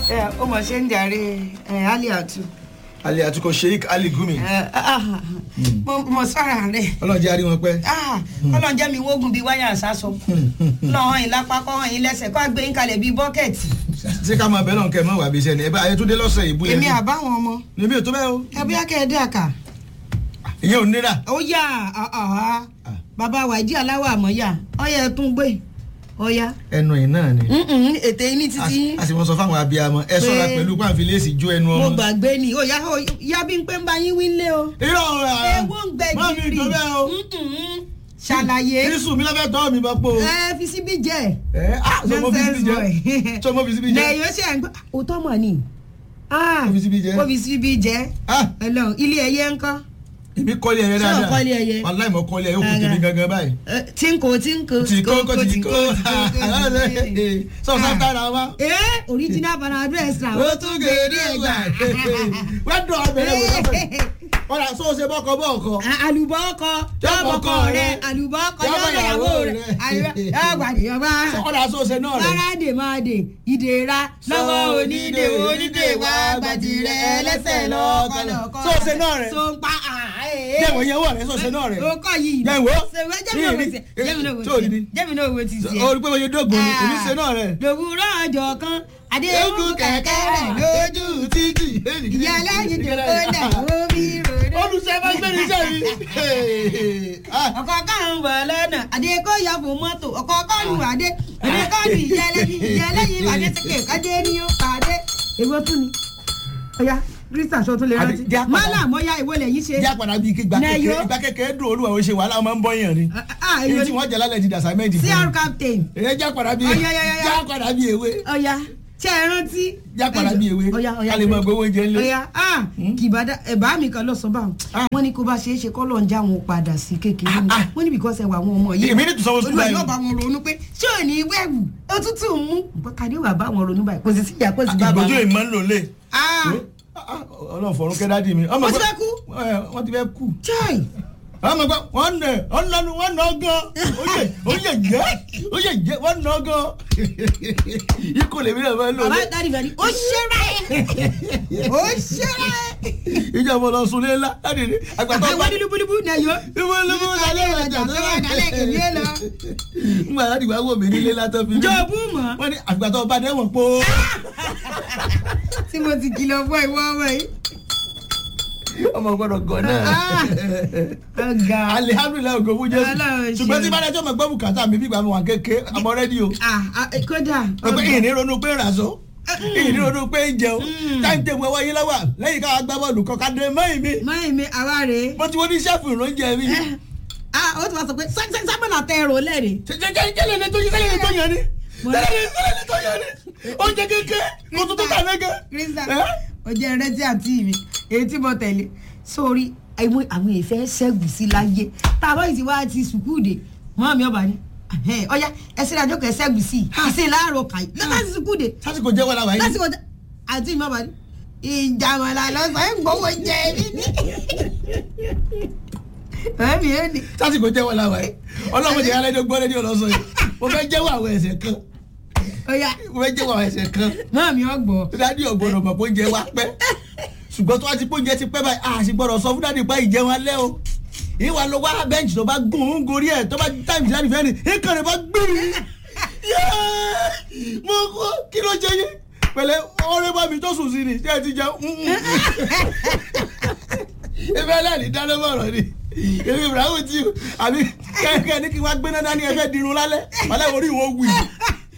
ẹ ó mọ̀ ṣe ń jàre ẹ ali atu ali atukọ sheik ali gumi ẹ ah, mo mo sọ̀rọ̀ rẹ̀ ọlọ́jẹ́ àrí wọn pẹ́. ah ọlọ́run jẹ́ mi wógun bíi wáyà àsásọ lọ́hàn yín lápá kọ́ hàn yín lẹ́sẹ̀ kọ́ àgbẹ̀ yín kalẹ̀ bíi bọ́kẹ̀tì ṣé ká máa bẹ́ẹ̀ náà kẹ́ ẹ̀ mọ́ wà bí iṣẹ́ ni ẹ bá ayétúndé lọ́sẹ̀ ìbú yẹn. èmi àbáwọn ọmọ níbi ò tó bẹ́ẹ̀ o ẹbí akẹ́ẹ̀dẹ́ àkà ìyẹn ò nira. ó yà á bàbá wàjí aláwọ̀ àmọ́yà ọyẹ tún gbé ọyá ẹnu ẹ̀ náà ni. ètè yín ní títí a sì mọ sọ fáwọn abiyamọ ẹ ṣọ́ra Pé- pẹ̀lú pàǹfìlẹ́sì jó ẹnu mo ọmọ. gbàgbé ni ó yá ó yá bí n pé ń bá yín wí lé o irọ́ ọ̀rọ̀ ewo ń gbẹ má mi gírì tó bẹ́ẹ̀ o. Mm-mm. ṣàlàyé kírísù mi lọ́fẹ̀ẹ́ tọ́ mi bá pò. ẹ fi síbí jẹ ẹ á sọ mo fi síbi jẹ sọ mo fi síbi jẹ. lẹ́yìn ó ṣe ń gbọ́ òótọ́ mọ̀ ni Ó fi síbí jẹ. ó fi síbí jẹ Ah, Ọlọ́run ilé ẹyẹ ńkọ́ èmi kọ́lé ẹyẹ Ṣé o dáadáa kọ́lé ẹyẹ? wàláì mọ kọ́lé ẹyẹ ó kù tèmi gangan báyìí. Ẹ, tínkù tínkù tí kò kò tí kò sọ sátára wa. ee original panadol extra ó tún gèrè ẹgbà wẹ́n dùn ọbẹ̀rẹ̀ wò lọ́fẹ̀ẹ́ ọ̀rà sọ ṣe bọ́kọ bọ́ọ̀kọ. àlùbọ́ ọkọ jọ́bọ̀kọ rẹ àlùbọ́ ọkọ jọ́bọ̀yàwó rẹ àgbàdìyàwó ọ̀rà sọ ṣe náà rẹ̀. Fárádé máa dè ìdèrà lọ́wọ́ onídè onídè wá gbàdì rẹ̀ lẹ́sẹ̀ lọ́kọ̀lọ́kọ̀. Sọ ṣe náà rẹ̀. So ń pa àáyé. jẹ́wọ̀ yẹn wọ̀ rẹ̀ sọ ṣe náà rẹ̀. O kọ́ yìí. Jẹ́wọ́. Ṣèwé jẹ́mi náà wò ti jẹ́mi náà wò Tí ò ní ti ní. jẹ́mi náà wò ti tiẹ̀. orí pé wọ́n yẹ dógùn ni èmi ṣe náà rẹ̀. Lòwúrọ̀ ọjọ́ kan, Adéhùn kẹ̀kẹ́ rẹ̀ lójú. títì. Ìyá ẹlẹ́yin tó kó lẹ̀ omi ròdó. olùṣẹ́ bá gbé ní iṣẹ́ mi. ọkọ̀ kan ń bọ̀ lọ́nà Adékọ́yà fún mọ́tò ọkọ̀ kan lù Adé Adékọ́yà ìyẹlẹ́yìn ìyẹlẹ́yìn Adé tẹ̀kẹ̀ kájé ní ó pàdé. Èwo tún ni? Ọya Krista aṣọ tún lè Àbí, rántí. jẹ́ àpàdà. Mọ́là mọ́yá ìwọ lẹ́yìn ṣe. jẹ́ àpàdà bíi kígbà Nẹ́yọ́. kékeré ìgbà kékeré dùn olúwa ó ṣe wàhálà ọmọ ń bọ́yàn ni. Ah, ah, èyí èwo tí ni? wọ́n jẹ́ lálẹ́ di dàsámẹ́ǹtì fún CR mi. captain. èyí jẹ́ àpàdà bíi Ọya, ya, ya, ya. jẹ́ àpàdà bíi ewé Ọya ṣé ẹ rántí. jẹ́ àpàdà bíi ewé Ọya ọya. ká lè mọ gbowó oúnjẹ ńlẹ̀. Ọya ah kìbàdà ẹ̀bá mi kan lọ sọ báwọn. Ah. Wọ́n ní kó bá ṣe é ṣe kọ́ lọ́n já wọn padà sí kékeré ni. Ah, ah. Wọ́n ní bìkọ́sẹ̀ wà àwọn ọmọ yìí. èmi ní tùsọ̀wọ́ sùkúl olùwà báyìí. yóò bá wọn ronú pé ṣé ò ní wẹ̀wù òtútù ń mú kàdé wà bá wọn ronú báyìí kò sì síjà kò sì bá bá ìgbójú wọn. ìmọ̀ ń lò lé. Ah, ọlọ́run fọ̀run kẹ́ dádì mi. Ó ti fẹ́ kú? wọ́n ti fẹ́ kú. chai ọmọ gbọ́ wọ́n nà ọ́n lọ́nu wọ́n nà ọ́ gan. ó yẹ ó yẹ jẹ́ ó yẹ jẹ́ wọ́n nà ọ́ gan. ikú lèmi náà máa ń lò bàbá lé. dáàdì fẹ́ẹ́ ni ó ṣẹ́ra ẹ̀ ó ṣẹ́ra ẹ̀. ìjọba lọ sùn lé ńlá láti rí àgbàtọ́ àwọn nílùbùlùbù náà yọ. ìwọ ló mú lálẹ́ ìrajà tó wà dálẹ̀ èmi ẹ̀ lọ. ngbà láti wá wò mí nílé látọ́ fi mí. jọ̀bú mọ̀ wọ́n ní àgbàtọ́ bá dẹ́wọ̀n po. tí mo ti kìlọ̀ fún ìwọ ọmọ yìí. ọmọ gbọ́dọ̀ gọ̀ náà. Ah. ọ̀gá alihamdulilayi ogo fún jésù Ọlọ́run ṣe. ṣùgbọ́n tí bá dájọ́ mọ̀ gbọ́ bùkátà mi bí gbàmù wà kéke àmọ́ rẹ́díò. Ah, ah, kódà pé ìní ronú pé ràṣọ ìní ronú pé ń jẹun Mm. táyì tẹ̀ wọ́n wáyé lọ́wọ́ lẹ́yìn káwá gbá bọ́ọ̀lù kọ́ka dé mọ́yìn mi mọ́yìn mi àwa rèé. mo ti wọ́n ní sẹ́fù ìrànjẹ mi. ah ó ti wá sọ pé sábàlà tẹ ẹrọ lẹ́rìí. jẹ́lẹ̀ ní tó yẹ jẹ́lẹ̀ ní tó yẹ ni Mo- jẹ́lẹ̀ ní jẹ́lẹ̀ ní tó yẹ ni oúnjẹ kéke kó tó tó kà lẹ́gẹ̀. Krista Eh? ó jẹ́ ẹrẹ́tí àti mi èyí tí mo tẹ̀lé sórí àwọn àwọn èèfẹ́ ṣẹ́gun sí láyé tá a bá yìí ti wá ti sùkúù dé mọ́ mi ọba ni ẹ̀hẹ́n, ọ̀ya ẹ̀sìn àjọ kẹ̀ ṣẹ́gun sí i ìsìn láàárọ̀ kàyí láti sùkúù dé sásìkò jẹ́ wọ́n la wáyé. lásìkò tẹ àti mi ọba ni ìjàmọ̀lá lọ́sàn-án ń gbowó jẹ mí ní. ẹ̀mí ẹ̀ ní. sásìkò jẹ́ wọ́n la wáyé ọlọ́run ti alẹ́ gbọ́ rédíò lọ́sọ̀ yìí mo fẹ́ jẹ́wọ́ àwọn ẹ̀ṣẹ̀ kan ọ̀ya mo fẹ́ jẹ́wọ́ àwọn ẹ̀ṣẹ̀ kan mọ́ mi ọgbọ̀ dádì ọ̀gbọ́dọ̀ mọ̀ pé oúnjẹ wa pẹ́ ṣùgbọ́n tó wá ti pé oúnjẹ ti pẹ́ báyìí a sì gbọ́dọ̀ sọ fún dádì pé ìjẹun alẹ́ o ìwà ló wá bẹ́ǹchì tó bá gùn ún gorí ẹ̀ tó bá táìmù dádì fẹ́ ni ìkàn rẹ̀ bá gbìrì yẹ́ẹ́ mo kú kí ló jẹ yín pẹ̀lẹ́ ọ̀rẹ́ bá mi tó sùn sí ni tí ẹ ti jẹ ebi aláàlí dáná mọ̀rọ̀ ni ebi ibrahim ti àbí kẹ́kẹ́ ní kí wọ́n gbé náà ní ẹgbẹ́ dirun lálẹ́ wàlẹ́ orí ìwọ wù yìí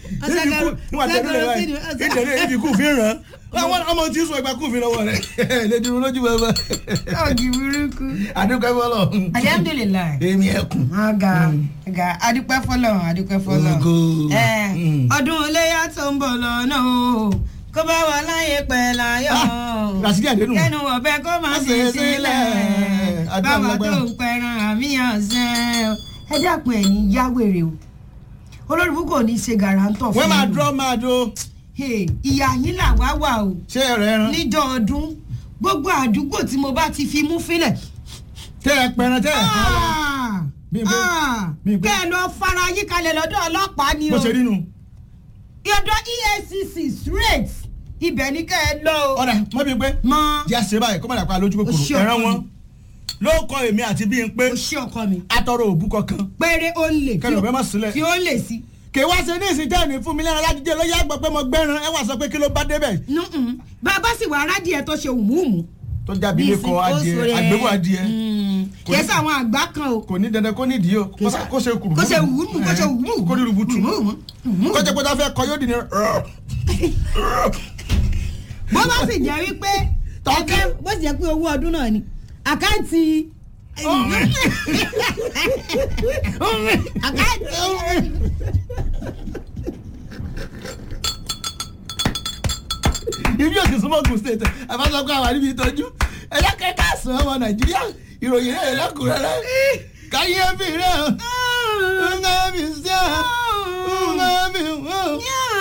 ìdẹ̀rẹ̀ ibi kù fi ràn án ọmọ tí ń sọ ìgbà kù fi lọ́wọ́ rẹ̀ lè dirun lójú bàbá ọ̀gì burúkú. àdúgbò fọlọ alihamdulilayi. èmi ẹkùn aga aga adúpẹ́ fọlọ́run adúpẹ́ fọlọ́run. Ògo. ẹ Mm. ọdún iléyà tó ń bọ̀ lọ́nà o kó bá wà láyé pẹ̀ láyọ̀. Ah, Rasidi Adenu. kẹ́nu ọ̀bẹ kó má Má sì ṣe sílẹ̀ sílẹ̀. Adúlá báwa tó lágbára. ń pẹran àmìyàn sẹ́ ẹ dákun ẹ̀ ní yáwèrè o olórí bú kò ní í ṣe gàràǹtọ̀ wọ́n máa yín. dúró máa do Hey, ìyá yín là wá wà o ṣé ẹ̀rọ ẹran níjọ́ ọdún gbogbo àdúgbò tí mo bá ti fi mú fílẹ̀ tẹ́ ẹ pẹran tẹ́ ẹ pààrọ̀ Ah! Bí n pé- Ah! bí n pé- kẹ́ ẹ lọ fara yín kalẹ̀ lọ́dọ̀ ọlọ́pàá ni bó o ṣe rí nu ọ̀dọ̀ EFCC straight ibẹ̀ ní kẹ́ ẹ lọ o. ọ̀dà mọ́ bíi pé mọ jẹ́ àṣẹ báyìí kó má dàpọ̀ lójú O ṣé kòkòrò ẹ̀ràn ọkọ wọn mi. ló kọ èmi àti bíi pé o ṣé ọkọ mi. atọ́rọ̀ òbú kankan péré ó ń lè kẹ́ni ọ̀bẹ má sílẹ̀ fi ó ń lè sí. kì í wá ṣe ní ìsìn tẹ́ẹ̀nì fún mi lẹ́nu alájíjẹ ló yá gbọ́ pé mo gbẹ́ran ẹ wá sọ pé kí ló bá débẹ̀ nùn bàbá sì wà rádìẹ tó ṣe wùmùwùmù. tó jábí ilé kọ adìẹ àgbébò adìẹ Kò ní- kẹsà àwọn àgbà kan o. kò ní dandan kó nídìí o kó sá- kó ṣe kùrù kó ṣe wùmù kó ṣe wùmù. kó ní rubutu wùmù. kó jẹ́ pé tá a fẹ́ kọ yóò dì ní bó bá sì jẹ́ wípé Tọ́kì. ẹgbẹ́ bó sì jẹ́ pé owó ọdún náà ni àkáǹtì àkáǹtì ibi òsì súnmọ́ Ògùn state àbáṣọkọ àwọn àríbi ìtọ́jú ẹ̀yà kẹta sàn ọmọ nàìjíríà ìròyìn rẹ̀ lẹ́kùnrẹ́rẹ́ káyé bí rẹ̀ ńgá bí sẹ́ ńgá bí wọ́n.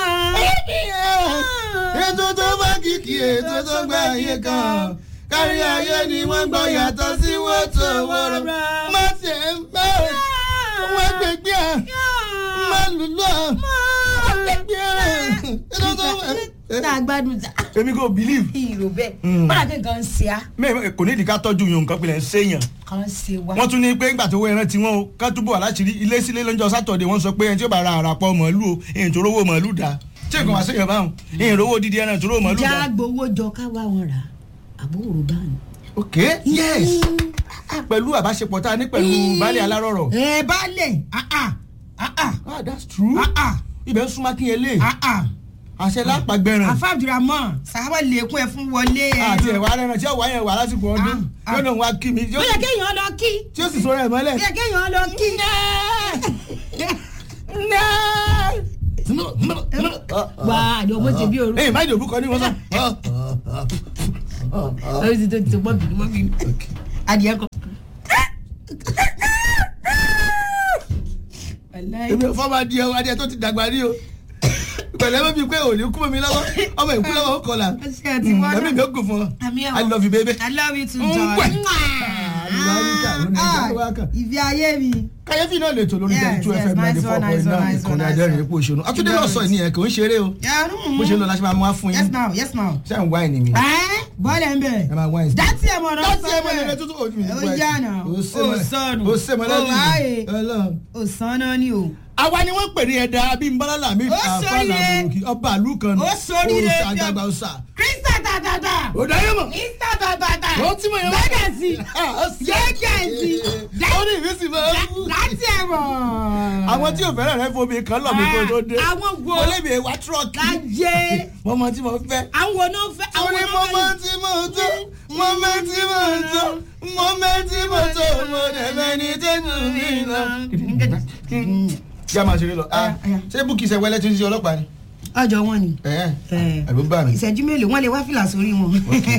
ètò tó bá kìkì ètò tó gba ayé kan kárí ayé ni wọ́n gbọ́ yàtọ̀ sí wọ́tò wọ́rọ̀ má ṣe ń bẹ́ wọ́n gbẹgbẹ́ ẹ̀ má lùlù ẹ̀ wọ́n gbẹgbẹ́ ẹ̀ ètò tó tá a gbádùn ta èmi kò believe ìrò bẹ́ẹ̀ Mm. bọ́dà kí nǹkan ń ṣe á mẹ́rin kò ní ìdí ká tọ́jú yòó nǹkan pilẹ̀ ń séèyàn kan ń ṣe wá. wọ́n tún ní pé ńgbà tó wọ ẹran tiwọn o ká túbọ̀ aláṣìírí ilé sílé lọ́jọ́ sátọ̀dẹ̀ wọ́n sọ pé ẹni tí ó bá ra àràpọ̀ màálù o èyí tó rówó màálù dá tí nǹkan wá séèyàn báwọn èyí rówó dídí ẹran tó rówó màálù já dá. gbowó jọ ká wá wọn rà àbúrò bá ní. ok yes pẹ̀lú àbáṣepọ̀ tá a ní pẹ̀lú baálé alárọ̀rọ̀ ẹ baálé ah ah ah ah ah that's true ah ah ibẹ̀ ń súnmọ́ kínyẹlé ah ah àṣẹ lápàgbẹ́ràn àfàdùramọ sàábà lèkún ẹ fún wọlé ẹ. àti ẹ̀wà arẹran tí ó wà yẹn wà lásìkò ọdún Ah, ah. yóò náà wá kí mi tí ó ó yẹ kéèyàn lọ kí tí ó sì sọ̀rọ̀ ẹ̀ mọ́lẹ̀. ó yẹ kéèyàn lọ kí. wà á ní ọmọ tèmi òru. ẹ̀yìn máìdì òbúkọ ní wọ́n sọ. ó ti tó ti tó mọ́ bìnú mọ́ bìnú. adìẹ kọ. èmi ò fọ́ máa di ẹwà adìẹ tó ti dàgbà ní o pẹ̀lẹ́ bá mi pé òní kú mọ́ mi lọ́wọ́ ọmọ ìkú lọ́wọ́ ó kọlà Ṣé ẹ ti wá ẹ̀mí mi ó gùn fún ọ Àmì ẹ̀ I love you baby. I love you too, Mm, John. wẹ̀. Àlùbáríkà, òun ni ìjọba wa kàn. Ìfẹ́ ayé mi. kàyéfì náà lè tò lórí Yes, jẹ́ two yes, fm ninety nice four one, point nice one, nine nice one, ìkànnì nice adẹ́rìn one. epo òṣèlú àtúndé náà sọ ìníyẹn kò ń ṣeré o Yeah, bó ṣe ń lọ la ṣe máa mú wá fún Yes yín now, yes now. ṣé à ń wá ẹni mi Ẹ́ bọ́ọ̀lù ẹ̀ ń bẹ̀. ẹ máa wá ẹni Dátì ẹ̀ mọ̀ náà láti ẹ mọ̀lẹ́ tuntun ojú mi Ó yá náà. ó Ó sọnù. ó sè mọ́lẹ́ Ó ráàyè. ọlọ́run. Ò sán náà ni o. àwa ni wọ́n pè ní ẹ̀dá abímbọ́lá làmì Ó sóríire. àfàlàmùkì ọba àlù kan Ó sóríire. òòṣà àjàgbà òòṣà Krista tàtàtà. ó dáyé mọ̀ Krista tàtàtà. ó tí mo yẹ Bẹ́ẹ̀ sí. Jẹ́jẹ́ sí. ó ní ìrísí mọ́ Dátì ẹ̀ mọ̀. àwọn tí ò fẹ́ràn rẹ fomi kan lọ mi kó tó dé Àwọn wo mo lè bèè wá tírọ́ọ̀kì lájẹ́. mo mọ tí mo fẹ́ Àwọn náà fẹ́. àwọn ni mo mọ tí mo tó mo mọ tí mo tó mo mọ tí mo tó mo dẹ̀ mẹ́ni tó jù mí lọ. kí a máa ṣeré lọ Ah, ṣé búkì ṣe wẹlẹ tí ń ṣe ọlọ́pàá ni. Ọjọ́ wọn ni. ẹ Ẹ. àbí bá mi. Ìṣẹ́jú mélòó wọ́n lè wá fìlà sórí wọn.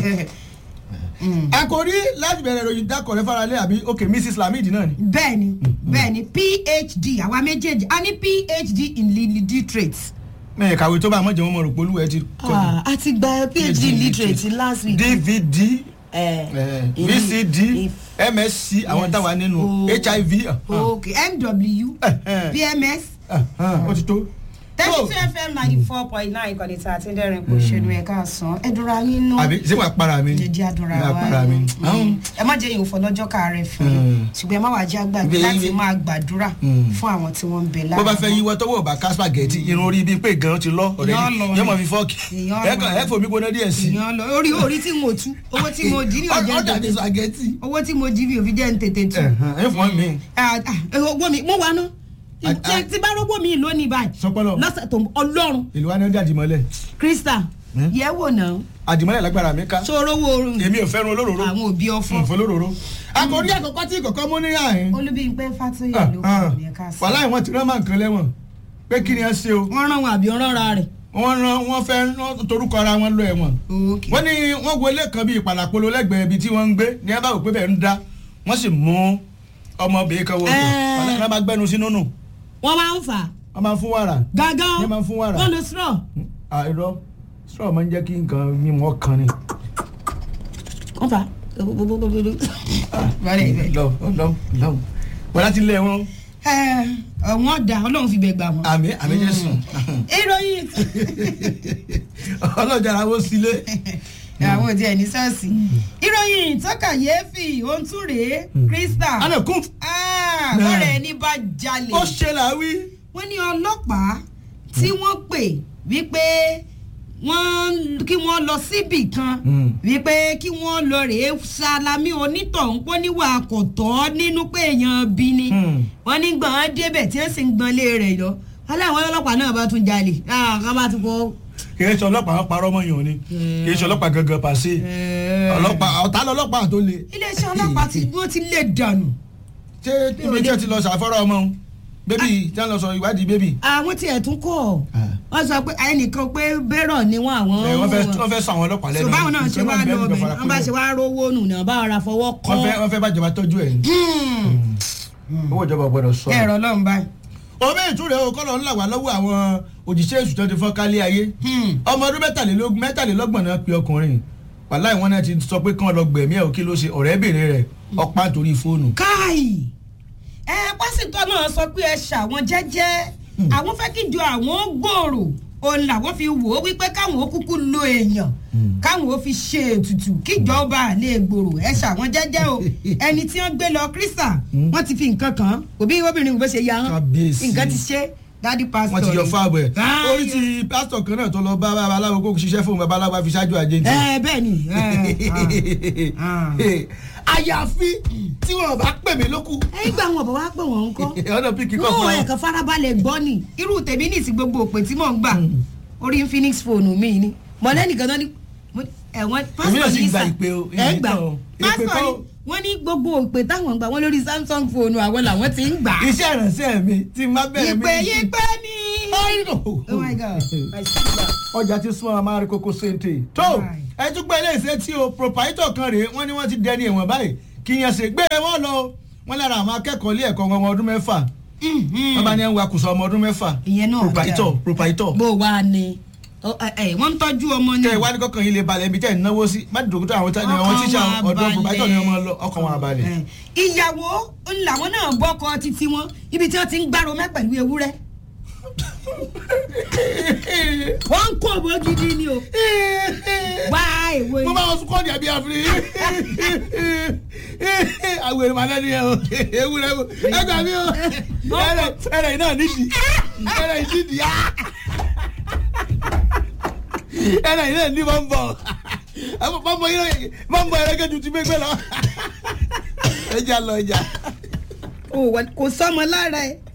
àkòrí láti bẹ̀rẹ̀ ìròyìn dákọ̀rẹ́ faralé àbí ok mrs lamid náà ni. bẹ́ẹ̀ni bẹ́ẹ̀ni phd àwa méjèèjì a ní phd in literature. mẹ́rin kàwé tó bá àmọ́ jẹun mọ̀ rò pé olúwẹ̀ ti kọ́ a ti gba phd in literature last week. dvd Eh, eh, in- vcd in- msc àwọn Yes. táwa nínú Oh. hiv. ah, ok mw Eh, eh. pms ah, ah, ó ti tó. thirty So, two fm ninety four point nine ìkànnì tí a ti ń dẹ́rìn kò ṣẹnu ẹ̀ka àsán ẹ̀dùnra yín nú. àbí ṣé wàá para mi. jẹjẹ àdúrà Wàá wa para mi. Mm. ẹ má jẹ́ ìhòòfò lọ́jọ́ káàárẹ̀ fún yín Mm. ṣùgbọ́n ẹ má wàá jẹ́ àgbàgbé Ibẹ̀ láti yín- máa gbàdúrà Mm. fún àwọn tí wọ́n ń bẹ bó bá láàrin fẹ́ yíwọ́ tọ́wọ́ bá ká spaghetti irun orí bíi pé gan ti lọ ọ̀rẹ́ Èèyàn lọ yìí ni. yóò mọ̀ fi fọ́ọ̀kì Èèyàn ẹ lọ kàn ni. ẹ fòmí gbóná díẹ̀ sí èèyàn lọ orí orí tí mo tú owó tí mo jí ní ọjọ́ ọ̀dà tètè ní spaghetti. owó tí mo jí mi ò fi jẹ́ ń tètè tú. ẹ fún mi. Ah, ah, owó mi mo wà ná Ah, ah. tí bá rọ́gbọ́ mi lónìí báyìí sọpọlọ lọ́sẹ̀ tó ń bọ̀ ọlọ́run ìlú wa ni ó dé àdìmọ́lẹ̀ krista Hmm? yẹ wò náà àdìmọ́lẹ̀ lágbára mi ká sọ̀rọ̀ wo oorun èmi ò fẹ́ràn olóróró àwọn òbí ọ̀fọ̀ fún olóróró. àkòrí àkọ́kọ́ tí ìkọ̀kọ́ mú ní àhín. olúbíyìnpẹ́ fàtóyè ló kọ́ ní ẹ̀ka sí. wàhálà ìwọ̀n ti rán máa nǹkan lẹ́wọ̀n pé kí ni ẹ ṣe o wọ́n rán wọn àbí wọ́n rán ra rẹ̀. wọ́n rán wọ́n fẹ́ rán torúkọ ara wọn lọ ẹ̀wọ̀n. Okay. wọ́n ní wọ́n wo ilé kan bíi ìpàlàpolo lẹ́gbẹ̀ẹ́ ibi tí wọ́n ń gbé ní ẹ bá wò pé bẹ́ẹ̀ ń dá wọ́n sì mú ọmọbìnrin kan wọ́n Ẹ́ẹ̀. wọ́n náà máa gbẹ́nu sínú nù wọ́n máa ń fà wọ́n máa ń fún wàrà gángan Wọ́n máa ń fún wàrà. wọ́n lo straw. àìrọ́ straw máa ń jẹ́ kí nǹkan mímu ọkàn ni. wọ́n fà. Bọ́lá ibẹ̀. lọ lọ lọ wọ́n láti lé wọn Ẹ, wọ́n dà ọlọ́run fi bẹ̀ gbà wọ́n. àmì àmì jésù. ìròyìn ọlọ́jà làwọn sílé. àwọn òdi ẹ̀ ní ṣọ́ọ̀ṣì. ìròyìn tó kàyéfì ohun tún rèé krista àná kún bọ́rẹ̀ ẹni bá jalè ó ṣe làwí. wọ́n ní ọlọ́pàá tí wọ́n pè wípé wọ́n kí wọ́n lọ síbì kan Mm. wípé kí wọ́n lọ rèé salami onítọ̀hún pọ́ níwà kò tọ́ nínú pé èèyàn bí ni Mm. wọ́n ní gbọ̀n débẹ̀ tí wọ́n sì ń gbọ́n lé rẹ̀ lọ aláwọn ọlọ́pàá náà bá tún jalè káwọn bá tún kọ́ kì í ṣe ọlọ́pàá wọn parọ́ mọ́ yàn ni kì í ṣe ọlọ́pàá gangan pàṣẹ ọlọ́pàá ọ̀tá lọ́lọ́pàá tó le. iléeṣẹ́ ọlọ́pàá tí wọ́n ti lè dànù ṣé ibi tí ẹ ti lọ ṣàfọ́rọ́ ọmọ òun bébì tí wọ́n lọ sọ ìwádìí bébì. àwọn tí ẹ̀ tún kọ́ Ah. wọ́n sọ pé ẹnìkan pé bẹ́rọ̀ ni wọ́n àwọn ẹ, wọ́n fẹ́ wọ́n fẹ́ sọ àwọn ọlọ́pàá lẹ́nu. so báwọn náà ṣe Ìṣẹ́ wá máa ń bẹ́ẹ̀ lọ nìkan bẹ̀ fara wọ́n bá kúlẹ̀. ṣe wá rówó nù náà bá ara fọwọ́ kọ́ wọ́n fẹ́ wọ́n fẹ́ bàjọba tọ́jú ẹ̀ ní. owó ìjọba gbọ́dọ̀ sọ. ẹ̀rọ lọ́n báyìí. omi ìtúrẹ́ o kọ́lọ́ ńlá wà lọ́wọ́ àwọn òjíṣẹ́ èṣù tó ti fọ́ kálí ayé. ọmọ ọdún mẹ́tàlélógún mẹ́tàlélọ́gbọ̀n náà pe ọkùnrin wàláì wọn náà ti sọ pé kán lọ gbẹ̀mí ẹ̀ o kí ló ṣe ọ̀rẹ́bìnrin rẹ̀ ọ̀pá nítorí fóònù. káì ẹ pásítọ̀ náà sọ pé ẹ ṣàwọn jẹ́jẹ́ àwọn fẹ́ kí jọ àwọn gbòòrò òun làwọn fi wò ó wípé káwọn ó kúkú lo èèyàn káwọn ó fi ṣe ètùtù kíjọba lè gbòòrò ẹ ṣàwọn jẹ́jẹ́ o ẹni tí wọ́n gbé lọ kírísà wọ́n ti fi nǹkan kan òbí obìnrin kò ṣe ya hàn Kábíyèsí. nǹkan ti ṣe dádì pásítọ̀ wọ́n ti yọ ni. fáàbù ẹ̀ Káì. orí ti pásítọ̀ kan náà tó lọ bá babaláwo kó ṣiṣẹ́ fún babaláwo àfi ṣáájú àjẹjì. ẹ bẹ́ẹ̀ ni ẹ, ah, ah. àyàfi tí wọn bá pè mí lókù ẹ̀yin gba àwọn ọ̀bọ̀ wá pé wọ́n ń kọ́ ọ̀nà píkì kọ̀ wọn fún ò ẹ̀kan farabalẹ̀ gbọ́ ni irú tèmi ní ìsìn gbogbo òpè tí mò ń gbà orí infinix fóònù mi ni mọ̀lẹ́nì kan náà ni mo- ẹ̀wọ̀n Èmi náà sì ní gba sà- ìpè o, ẹ̀ èmi gbà náà o. Ìpè pásítọ̀ kọ́ ni o. wọ́n ní gbogbo òpè táwọn gbà wọ́n lórí samsung fóònù àwọn làwọn ti ń gbà iṣẹ́ ìrànṣẹ́ mi tí n bá bẹ̀rẹ̀ mi. ìpè yìí pé ní. Oh oh my god my sister. ọjà tí súnmọ́ amárí kókó séńté. tó ẹ tún gbé ilé iṣẹ́ tí o proprietor kan rèé wọ́n ní wọ́n ti dẹni ẹ̀wọ̀n báyìí kì í yẹn ṣe gbé wọn lọ wọ́n lára àwọn akẹ́kọ̀ọ́ ilé ẹ̀kọ́ wọn ọmọ ọdún mẹ́fà wọ́n bá ní ẹ̀ ń wakùsọ ọmọ ọdún mẹ́fà ìyẹn náà proprietor dáa. proprietor. bó wà ní Ọ, ẹ, ẹ, wọ́n ń tọ́jú ọmọ ní. kẹ́ ẹ̀ wá ní kọ́kàn yín lè balẹ̀ ibi tẹ́ ẹ̀ ń náwó sí má dòkítà àwọn tí àwọn Ọkàn tíṣà wọn ọ̀dọ́ proprietor ni wọ́n máa lọ balẹ̀. ọkàn wọn abalẹ̀. Ẹ, ìyàwó ń làwọn náà bọ́kọ títí wọn ibi tí wọ́n ti ń gbárò mẹ́ pẹ̀lú ewúrẹ́ wọ́n ń kó owó gidi ni o wá èwo mo bá wọn sunkọ́ ní àbí àfiri àwọn èrò màdá ni ẹ o ewúrẹ́ o ẹ gbà mí o ẹrẹ ẹrẹ yìí náà nídìí ẹrẹ yìí nídìí á ẹrẹ yìí náà ní máa ń bọ̀ máa ń bọ̀ yìí máa ń bọ̀ ẹrẹ kẹjù ti gbégbé lọ ẹjà lọ ẹjà. o wà- kò sọmọ lára ẹ